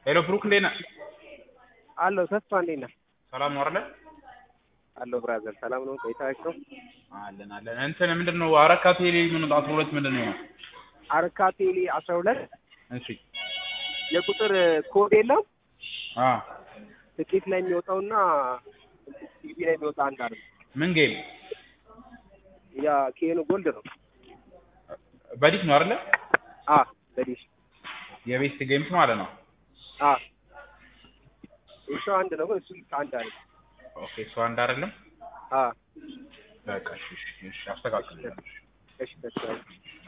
ሄሎ ብሩክ እንዴት ነህ? አለሁ ተስፋ እንዴት ነህ? ሰላም ነው አይደለ? አለሁ ብራዘር ሰላም ነው ቆይታችሁ? አለን አለን። እንትን ምንድን ነው አረካ ቴሌ ምን አስራ ሁለት ምንድን ነው? አረካ ቴሌ አስራ ሁለት እሺ የቁጥር ኮድ የለም አ ትኬት ላይ የሚወጣውና ቲቪ ላይ የሚወጣ አንድ አለ። ምን ጌም ያ ኬኑ ጎልድ ነው። በዲሽ ነው አይደለ? አ በዲሽ የቤስት ጌምስ ማለት ነው። አ እሱ አንድ ነው እሱ አንድ አለ። ኦኬ እሱ አንድ አይደለም። አ በቃ እሺ እሺ እሺ አስተካክል። እሺ ተስፋ